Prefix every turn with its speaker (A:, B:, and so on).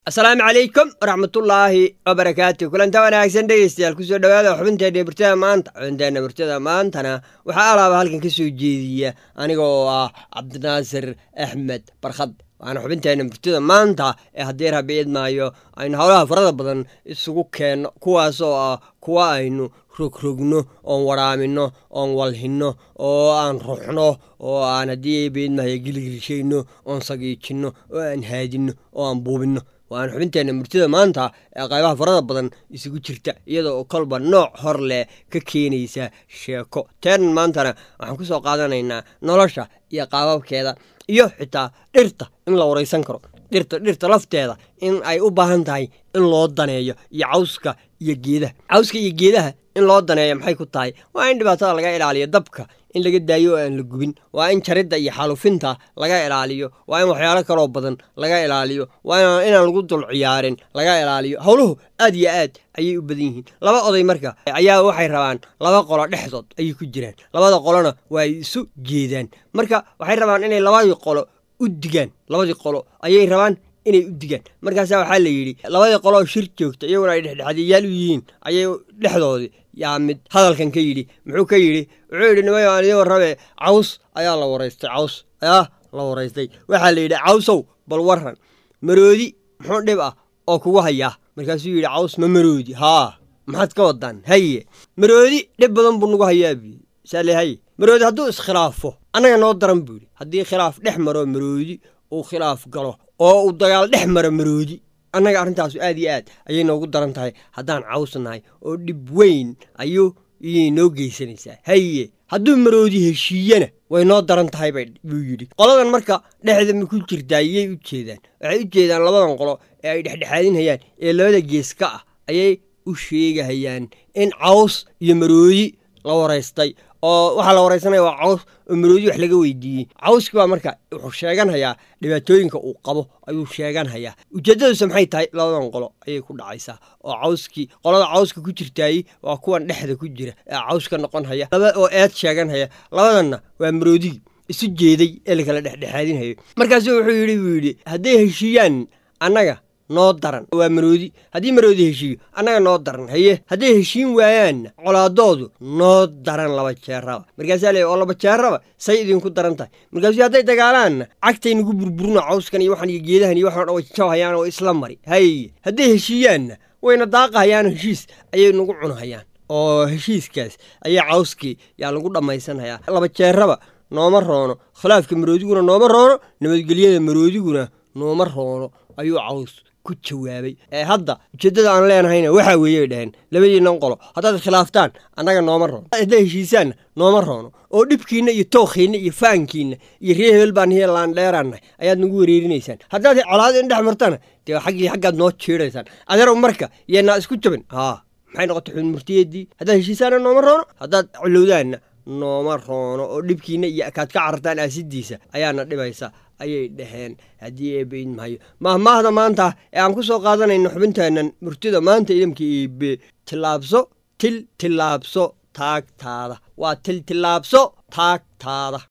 A: asalaamu calaykum waraxmatullaahi wabarakaatu kulanta wanaagsan dhegeystayaal kusoo dhawaada xubinteena murtada maanta xubinteena murtada maantana waxaa alaaba halkan ka soo jeediya aniga oo ah cabdinaasir axmed barkhad waana xubinteena murtada maanta ee haddii rabi idmaayo aynu howlaha farada badan isugu keenno kuwaas oo ah kuwa aynu rogrogno oon waraamino oon walhinno oo aan ruxno oo aan haddii baidmaayo gilgilshayno oon sagiijinno oo aan haadinno oo aan buubinno waana xubinteena murtida maanta ee qaybaha farada badan isugu jirta iyada oo kolba nooc hor leh ka keenaysa sheeko teenan maantana waxaan ku soo qaadanaynaa nolosha iyo qaababkeeda iyo xitaa dhirta in la waraysan karo dhirta dhirta lafteeda in ay u baahan tahay in loo daneeyo iyo cawska iyo geedaha cawska iyo geedaha in loo daneeyo maxay ku tahay waa in dhibaatada laga ilaaliyo dabka in laga daayo oo aan la gubin waa in jaridda iyo xalufinta laga ilaaliyo waa in waxyaalo kaloo badan laga ilaaliyo waa inaan lagu dul ciyaarin laga ilaaliyo howluhu aad iyo aad ayay u badan yihiin laba oday marka ayaa waxay rabaan laba qolo dhexdood ayay ku jiraan labada qolona waa ay isu jeedaan marka waxay rabaan inay labadii qolo u digaan labadii qolo ayay rabaan inay u digaan markaasaa waxaa la yidhi labadii qolooo shir joogta iyaguna ay dhexdhexaadiyayaal u yihiin ayay dhexdoodii yaa mid hadalkan ka yidhi muxuu ka yidhi wuxuu yidhi nimayo aan idiin warrabe caws ayaa la waraystay caws ayaa la waraystay waxaa la yidhi cawsow bal warran maroodi muxuu dhib ah oo kugu hayaa markaasuu yidhi caws ma maroodi haa maxaad ka wadaan haye maroodi dhib badan buu nagu hayaa buu yidhi saale haye maroodi hadduu iskhilaafo annaga noo daran buu yidhi haddii khilaaf dhex maro maroodi uu khilaaf galo oo uu dagaal dhex maro maroodi annaga arrintaasu aad iyo aad ayay noogu daran tahay haddaan caws nahay oo dhib weyn ayuu iyay noo geysanaysaa haye hadduu maroodi heshiiyana way noo daran tahay buu yidhi qoladan marka dhexda ma ku jirtaa yay u jeedaan waxay u jeedaan labadan qolo ee ay dhexdhexaadinhayaan ee labada gees ka ah ayay u sheegahayaan in caws iyo maroodi la waraystay oo waxaa la waraysanaya waa caws oo maroodi wax laga weydiiyey cawski baa marka wuxuu sheeganhayaa dhibaatooyinka uu qabo ayuu sheeganhayaa ujeeddadiisu maxay tahay labadan qolo ayay ku dhacaysaa oo cawskii qolada cawska ku jirtaayey waa kuwan dhexda ku jira ee cawska noqon haya laba oo eed sheeganhaya labadanna waa maroodigii isu jeeday ee lakala dhexdhexaadinhayo markaasu wuxuu yidhi buu yidhi hadday heshiiyaan annaga noo daran waa maroodi haddii maroodi heshiiyo annaga noo daran haye hadday heshiin waayaanna colaadoodu noo daran laba jeeraba markaasaa leey oo laba jeeraba say idinku daran tahay markaasuu hadday dagaalaanna cagtay nagu burburno cawskan iyo waxan iyo geedahan iyo waxan way jabhayaan oo isla mari haye hadday heshiiyaanna wayna daaqahayaan heshiis ayay nagu cunhayaan oo heshiiskaas ayaa cawskii yaa lagu dhammaysanhayaa laba jeeraba nooma roono khilaafka maroodiguna nooma roono nabadgelyada maroodiguna nooma roono ayuu caws ku jawaabay ee hadda ujeeddada aan leenahayna waxaa weeyey dhaheen labadiinnan qolo haddaad khilaaftaan annaga nooma roono haddaad heshiisaanna nooma roono oo dhibkiinna iyo tookhiinna iyo faankiinna iyo ree hebel baan hiya laandheeraannahay ayaad nagu wereerinaysaan haddaad colaad in dhex martana dee xaggii xaggaad noo jiidhaysaan adeerow marka yeennaa isku jabin haa maxay noqotay xun murtiyeeddii haddaad heshiisaanna nooma roono haddaad colowdaanna nooma roono oo dhibkiinna iyo kaad ka carartaan aasidiisa ayaana dhibaysa ayay dhaheen haddii eebeid mahayo mahmaahda maanta ee aan ku soo qaadanayno xubinteennan murtida maanta idamka eebe tillaabso til tillaabso taagtaada waa til tillaabso taagtaada